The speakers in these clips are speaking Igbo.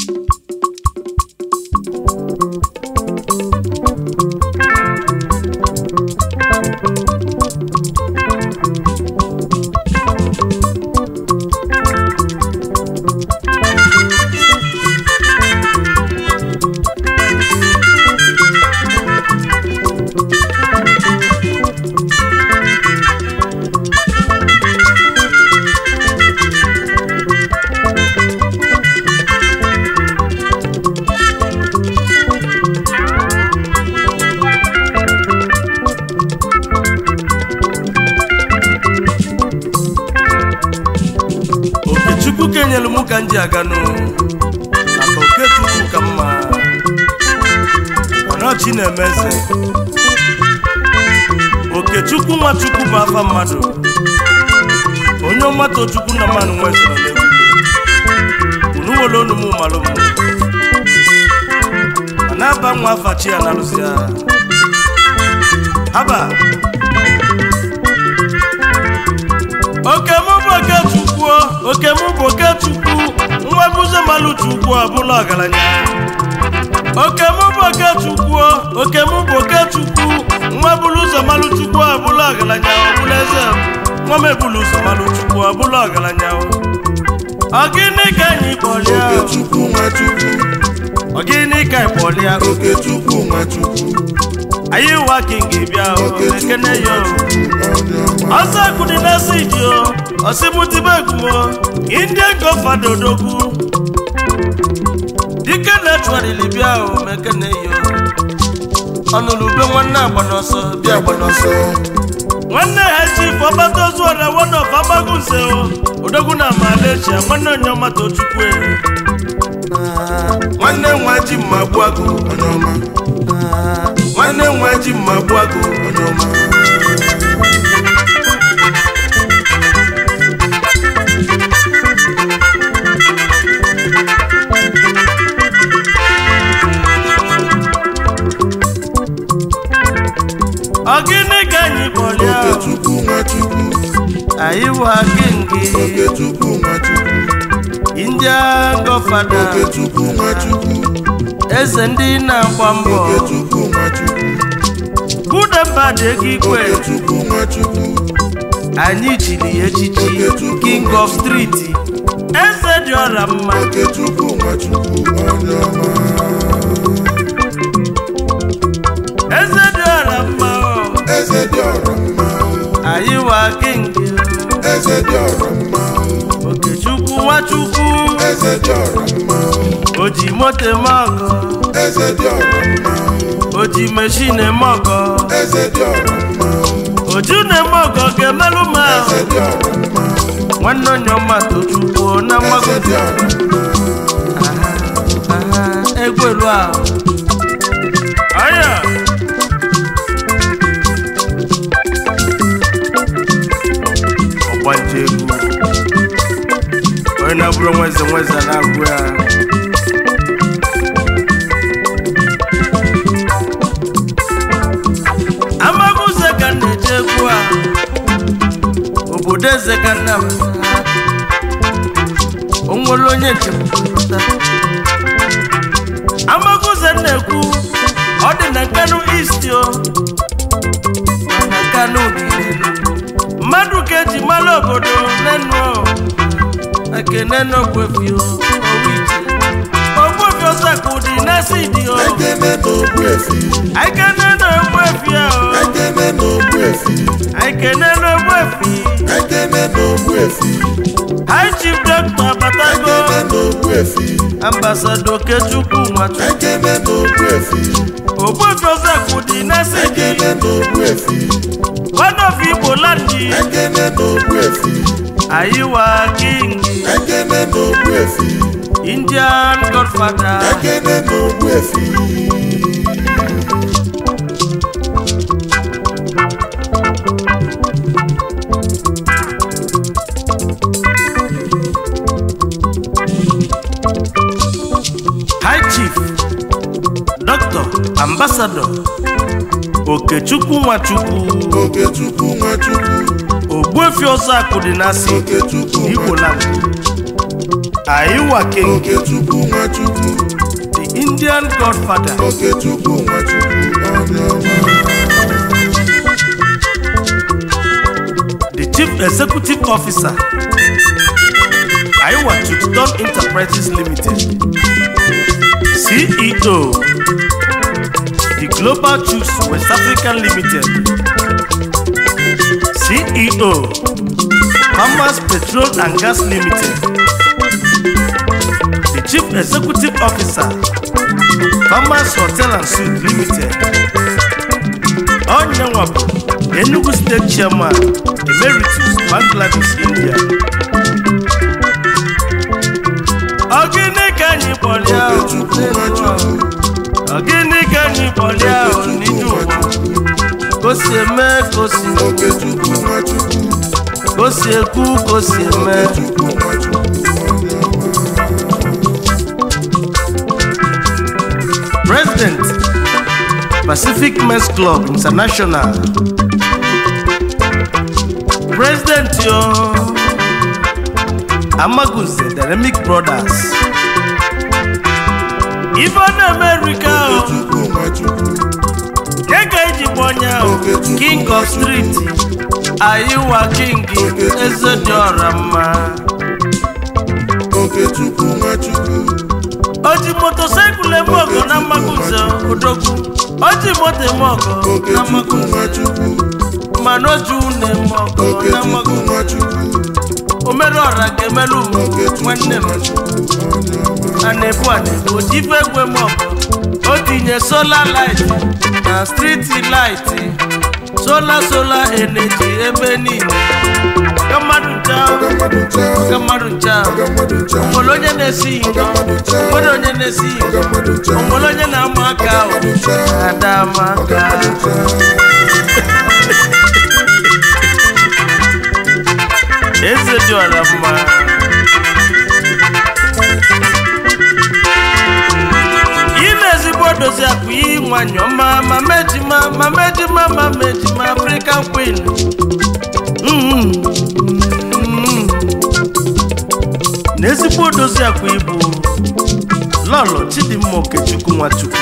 okechukwu kenyelu mụ ka m ji aganụ maka okechukwu ka mma ọnọchi na-eme eze okechukwu nwachukwu bụ afa mmadụ onye ọmata chukwu na mmanụ nwezoro n'egwu unu were onu m malụ m ma na-aba nwa afa chi ya na alụsị ya haba oke mụ bụ okechukwu oke mụ bụ okechukwu nwa bụze malụ chukwu ọbụla ọgaranya oke mụ bụ okechukwu oke mụ bụ okechukwu nwa bụrụ ụzọ malụ chukwu ọbụla ọgaranya ọbụla eze nwa m ebulu ụzọ malụ chukwu ọbụla ọgaranya ọ gịnị ka anyị kpọrịa Okechukwu Nwachukwu ọ gịnị ka anyị kpọrịa Okechukwu Nwachukwu anyị wa kingi bịa o ekene ya o onye ọma ọsọ kudi n'esi ji o ọsibutibe egumo indian gọfada odogwu dike na-echụgharịrị bịa o mekene yo ọnụlube nwanne agba n'ọsọ bịa agba n'ọsọ nwanne ha chifu ọgbata ozu ọra wodof agbagunze o odogwu na amalechi nwanne onye ọma tochukwu nwanne nwa ji mma gbuo agụ onye ọma nwanne nwa ji mma gbuo agụ onye ọma ọ gịnị ka anyị kpọrịa Okechukwu Nwachukwu anyị wa kingi Okechukwu Nwachukwu indian gọfada Okechukwu Nwachukwu eze ndị na-agba mbọ Okechukwu Nwachukwu budemba dị ego igwe Okechukwu Nwachukwu anyị chiri ya echichi king of street eze dị ọra mma Okechukwu Nwachukwu onye ọma eze dị ọra mma o. Eze dị ọrọ mma anyị wa king Eze dị ọrọ mma okechukwu nwachukwu Eze dị ọrọ mma o ji moto eme ọgọ Eze dị ọrọ mma o ji meshin eme ọgọ Eze dị ọrọ mma oju na-eme ọgọ ga-emelụ m ahụ Eze dị ọrọ mma nwanne onye ọma tochukwu na Eze mmagozi dị ọrọ mma egwelu ahụ anya ọgbanje egwu onye na-abụrụ nweze nweze na-agwụ ya amaguze ka m na-eje egwu a obodo eze ka nna m o nwere onye njem pụta amaguze na-ekwu ọ dị na nkanu east o na nkanu niile mmadụ ka eji mara obodo nenu ekene n'ogwefio owiche ogwefi ọsakụ dị n'esi dị o Ekene n'Ogbuefi ekene n'ogwefi o Ekene n'Ogbuefi ekene n'ogwefi Ekene n'Ogbuefi high chief doctor batago Ekene n'Ogbuefi ambassador okechukwu nwachukwu Ekene n'Ogbuefi ogwefi ọsakụ dị n'esi dị Ekene n'Ogbuefi one of igbo land Ekene n'Ogbuefi ayiwa king Ekene n'Ogbuefi indian godfather Ekene n'Ogbuefi high chief doctor ambassador okechukwu nwachukwu Okechukwu Nwachukwu ogbuefi ọzọ akụ dị n'asị Okechukwu igbo land ayiwa king Okechukwu Nwachukwu indian godfather Okechukwu Nwachukwu onye ọma the chief executive officer Iowa Chuton Enterprises Limited CEO the Global Choose West African Limited CEO Farmers Petrol and Gas Limited the chief executive officer Farmers Hotel and Suite Limited onye nwa bụ Enugu State Chairman Emeritus Bangladesh India Ọ gịnị ka anyị kpọrọ ya Okechukwu Nwachukwu Ọ gịnị ka anyị kpọrọ ya Okechukwu n'iju ụwa Nwachukwu ka o si eme ka o si Okechukwu Nwachukwu ka o si ekwu ka o si eme Okechukwu Nwachukwu onye ọma President Pacific Men's Club International President yo Amagunze Dynamic Brothers Ife na America o Okechukwu Nwachukwu nye ka eji kpọ onye ahụ Okechukwu King of Street Ayiwa King eze dị ọra mma Okechukwu Nwachukwu o ji motosaịkụl eme ọgọ na Amagunze odogwu o ji moto eme ọgọ na Okechukwu Amagunze Nwachukwu mana oju na-eme ọgọ na Okechukwu Amagunze Nwachukwu omere ọra ga-emelu m nwanne m a na-ebu a na-ebu oji ife egwe m ọgọ o tinye sola light na striti light sola sola energy ebe niile ka mmadụ ncha Ọga mmadụ ncha ka mmadụ ncha Ọga mmadụ ncha nwere onye na-esi iko nwere onye na-esi iko Ọga mmadụ ncha nwere onye na-ama aka ahụ ada ama aka eze dị ọra mma ime ezigbo dozi akụ iyi nwanyị ọma ma mejima ma mejima ma mejima african queen Mm, mm. na ezigbo dozi akụ ibu lọlọ chidimma okechukwu nwachukwu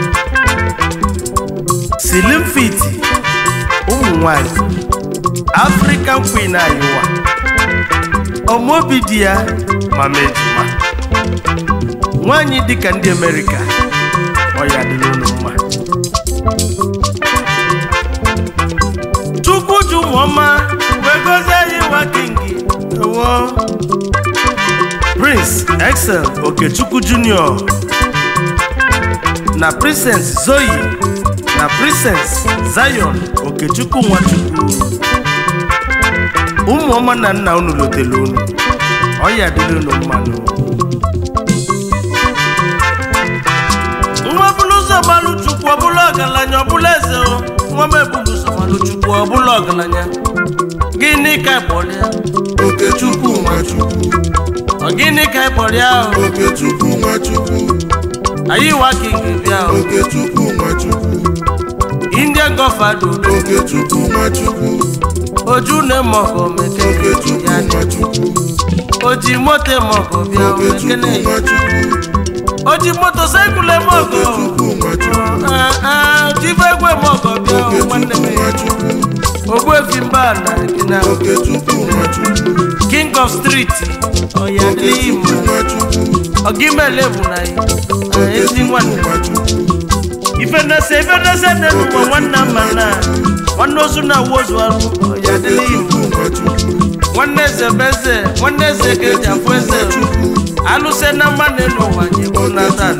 silim fiti ụmụ nwanyị african queen ayiwa ọmụobi di ya ma mejima nwanyị dịka ndị amerịka ọ ya dịrị unu mma chukwu ju ụmụọma wee gozie anyị nwa kingi ewo prince excel okechukwu junior na princess zoe na princess zion okechukwu nwachukwu ụmụọma na nna unu lotele unu ọ ya dịrị unu mmanụ nwa bụrụ ụzọ gbalụ chukwu ọbụla ọgaranya ọbụla eze o nwa m ebulu ụzọ gbalụ chukwu ọbụla ọgaranya gịnị ka ịkpọrịa Okechukwu Nwachukwu ọ gịnị ka ịkpọrịa ahụ Okechukwu Nwachukwu anyị wa king bịa o Okechukwu Nwachukwu indian gọfado Okechukwu Nwachukwu oju na-eme ọgọ mekene Okechukwu ya dị Nwachukwu oji moto eme ọgọ bịa o Okechukwu mekene Nwachukwu oji moto saịkụl eme ọgọ Okechukwu Nwachukwu Ah, ah, oji ife egwu eme ọgọ bịa o nwanne Okechukwu m Nwachukwu ogbuefi mba na gịna Okechukwu Nwachukwu king of street ọya dịghị Okechukwu mma Nwachukwu ọgimele bụ na ya Ah, ezi Okechukwu nwanne Nwachukwu ife nese ife nese dị n'ụwa nwanne mma na nwanne ozu na awa ozu arụ ọya dịghị mma Okechukwu Nwachukwu nwanne eze bụ eze nwanne eze ka eji afụ eze alụse na mma na n'ụwa anyị bụ na taa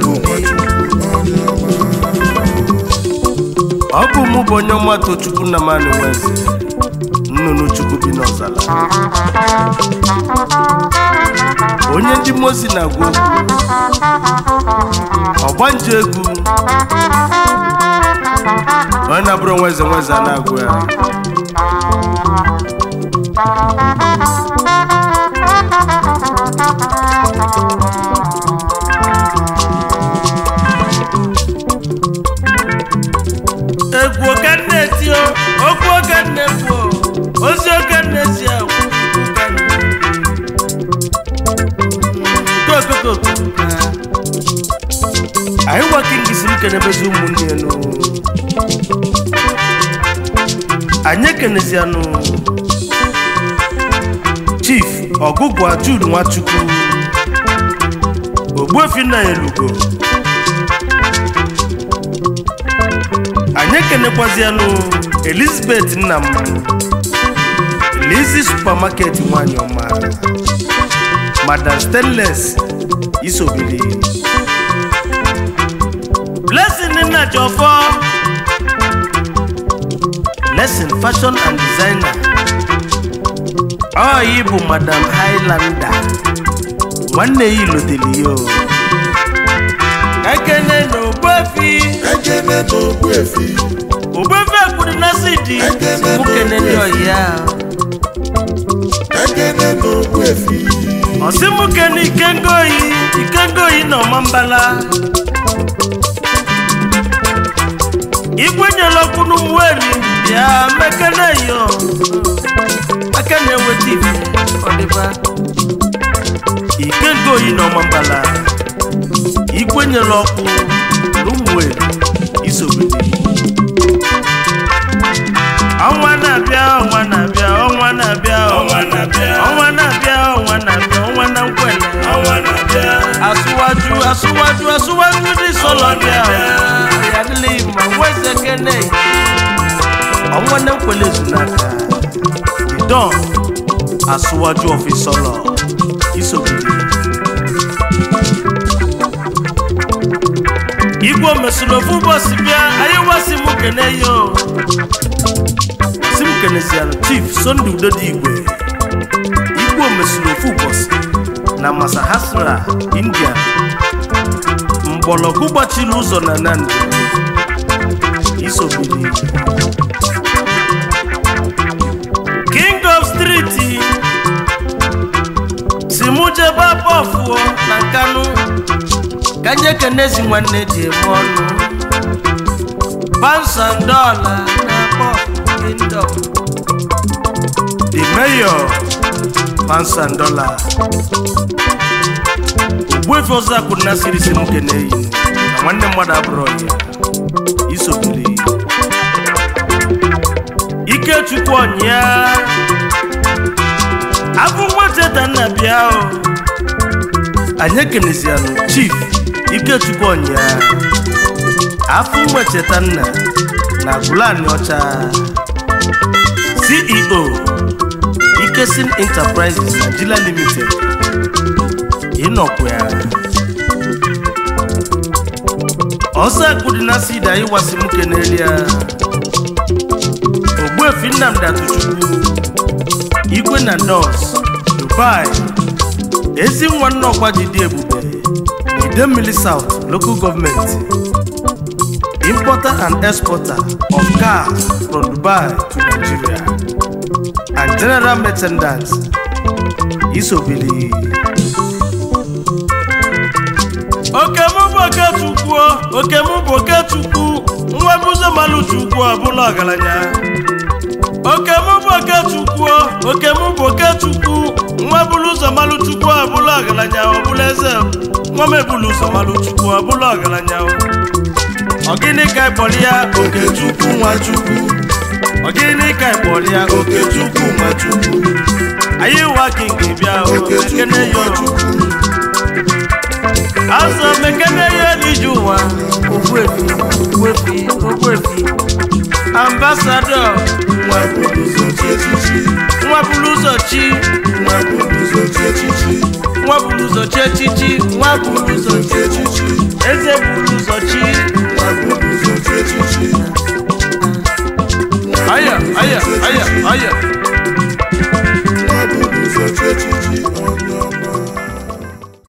ọ bụ mụ bụ onye ọma tochukwu na mmanụ nweze nnụnụ chukwu bi n'ọzala onye ndị mozi na-agwa okwu ọgbanje egwu onye na-abụrụ nweze nweze a na-agwa ya egwu oke nne tio okwu oke nne kwuo ozi oke nne si agwụ anyị kenebezi ụmụnne ya nụ anyị ekenezianụ chief ọgụgụ jude nwachukwu ogbuefi nna ya elugo anyị ekenekwazianụ elizabeth nnam lizi supermarket nwanyị ọma madam stainless isobili blessing nna jọfọ lesson fashion and designer ọ yi bụ madam highlander nwanne ya iloteli yo ekene na ogbuefi ekene n'ogbu efi ogbuefi ekwuru na sidi mukene ndị ọyịa ekene n'ogbu efi ọsị mukene ikengoyi ikengoyi na ọmambala igwe nyela ọkụ n'ụmụeri bịa mekene yo aka na-eweta ife ọdịba ikengoyi na ọmambala igwe nyela ọkụ n'ụmụeri isobidi ọnwa na-abịa ọnwa na-abịa ọnwa na-abịa ọnwa na-abịa ọnwa na-abịa ọnwa na-abịa ọnwa na nkwele ọnwa na-abịa asụwaju asụwaju asụwaju ndị sọlọ bịa ya dịla ma nweze kene ọnwa na nkwele zunaka don asụwaju ọfisọlọ isobidi igwe mesịrị ofu ụbọchị bịa anyị wasị m kene yo si m keneziara chief sonde udo dị igwe igwe mesịrị ofu ụbọchị na masahasra india mgbọrọgwụ gbachiri ụzọ na nandi isobiri king of street si mụ jebe abọfụọ na nkanụ ka nye kenezi nwanne ji eme ọnụ pansandola na pọf kingdom the mayor pansandola ogbuefe ọzọ akwụrụ na siri si m keneyi na nwanne mmadụ abụrụ ya isobiri ikechukwu ọnya abụ nweteta nna bịa o anyị ekenezianụ chief ikechukwu ọnya afọ nwecheta nna na gulani ọcha ceo ikesin enterprises nigeria limited ịnọkwa ya ọsọ akụdị na sid anyị wasị m keneli ya ogbuefi nnamdi atụchukwu igwe na nos dubai ezi nwa nnọkwa ji dị ebube idemmili south local government importer and exporter of cars from dubai to nigeria and general merchandise isobili okemụ bụ okechukwu okemụ bụ okechukwu nwa bụzo malụ chukwu ọbụla ọgaranya okemụ bụ okechukwu okemụ bụ okechukwu nwa bụrụ ụzọ malụ chukwu ọbụla ọgaranya ọbụla eze nwa m ebulu ụzọ malụ chukwu ọbụla ọgaranya ọgịnị ka ịkpọrọ ya okechukwu nwachukwu ọgịnị ka ịkpọrọ ya okechukwu nwachukwu anyị wa kingi bịa o ekene ya azọ mekene ya n'ije ụwa ogbuefi ogbuefi ogbuefi ambasadọ nwa bụrụ ụzọ chi echichi nwa bụrụ ụzọ chi nwa bụrụ ụzọ chi echichi nwa bụrụ ụzọ chi echichi nwa bụrụ ụzọ chi echichi eze bụrụ